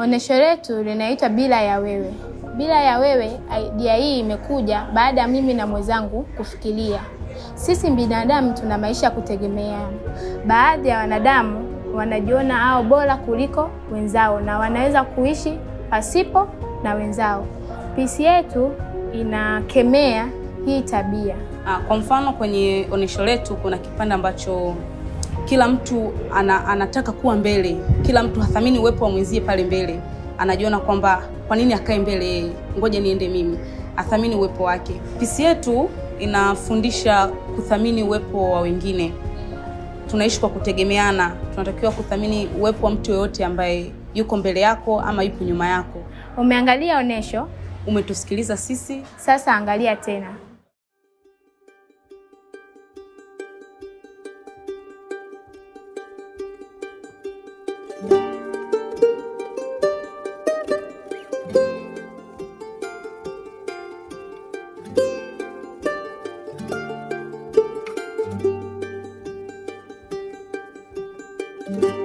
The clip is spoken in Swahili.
Onyesho letu linaitwa Bila ya Wewe. Bila ya Wewe, idea hii imekuja baada ya mimi na mwenzangu kufikiria. Sisi binadamu tuna maisha ya kutegemeana. Baadhi ya wanadamu wanajiona hao bora kuliko wenzao na wanaweza kuishi pasipo na wenzao. Pisi yetu inakemea hii tabia. Ah, Kwa mfano kwenye onyesho letu kuna kipande ambacho kila mtu ana, anataka kuwa mbele, kila mtu hathamini uwepo wa mwenzie pale mbele, anajiona kwamba kwa nini akae mbele yeye, ngoja niende mimi, athamini uwepo wake. Pisi yetu inafundisha kuthamini uwepo wa wengine. Tunaishi kwa kutegemeana, tunatakiwa kuthamini uwepo wa mtu yoyote ambaye yuko mbele yako ama yuko nyuma yako. Umeangalia onyesho, Umetusikiliza sisi, sasa angalia tena. thank you